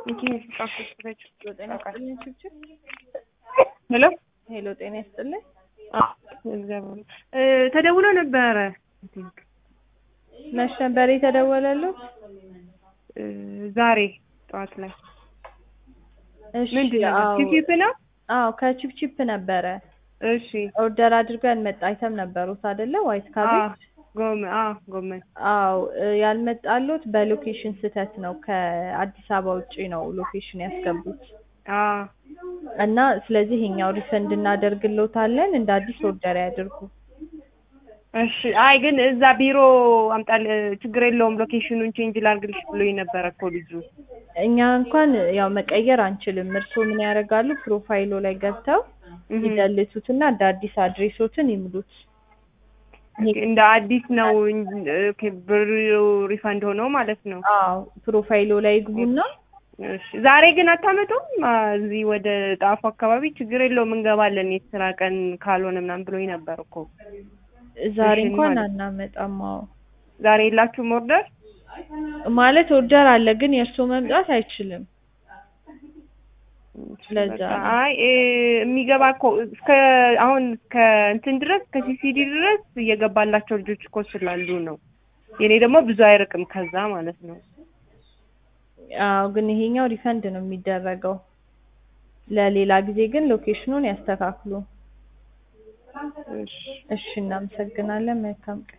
ጤና ይስጥልኝ ችብችብ ሄሎ ሄሎ ጤና ይስጥልኝ እግዚአብሔር ተደውሎ ነበረ መች ነበር የተደወለለው ዛሬ ጠዋት ላይ እሺ ምንድን ነው አዎ ቺፕ ነው አዎ ከቺፕቺፕ ነበረ እሺ ኦርደር አድርገው ያልመጣ አይተም ነበሩት አይደለ ዋይት ካቤጅ ጎመን አዎ ጎመን አዎ እ ያልመጣሉት በሎኬሽን ስህተት ነው ከአዲስ አበባ ውጪ ነው ሎኬሽን ያስገቡት አዎ እና ስለዚህ ይሄኛው ሪፈንድ እናደርግልዎታለን እንደ አዲስ ኦርደር ያድርጉ እሺ አይ ግን እዛ ቢሮ አምጣል ችግር የለውም ሎኬሽኑን ቼንጅ ላድርግልሽ ብሎኝ ነበረ እኮ ልጁ እኛ እንኳን ያው መቀየር አንችልም እርስዎ ምን ያደርጋሉ ፕሮፋይሎ ላይ ገብተው እህ ይደልቱትና እንደ አዲስ አድሬሶትን ይሙሉት እንደ አዲስ ነው እንጂ- ኦኬ ብሩ ሪፋንድ ሆኖ ማለት ነው አዎ ፕሮፋይሎ ላይ ይግቡና እሺ ዛሬ ግን አታመጡም አ፣ እዚህ ወደ ጣፉ አካባቢ ችግር የለውም እንገባለን የስራ ቀን ካልሆነ ምናምን ብሎኝ ነበር እኮ ዛሬ እሺ እንኳን ማለት- አናመጣም አዎ ዛሬ የላችሁም ኦርደር ማለት ኦርደር አለ ግን የእርስዎ መምጣት አይችልም ለዛ በቃ ነው። አይ እ፣ የሚገባ እኮ እስከ አሁን እስከ እንትን ድረስ ከሲሲዲ ድረስ እየገባላቸው ልጆች እኮ ስላሉ ነው የኔ ደግሞ ብዙ አይርቅም ከዛ ማለት ነው አዎ ግን ይሄኛው ሪፈንድ ነው የሚደረገው ለሌላ ጊዜ ግን ሎኬሽኑን ያስተካክሉ እሺ እሺ እናመሰግናለን መልካም ቀን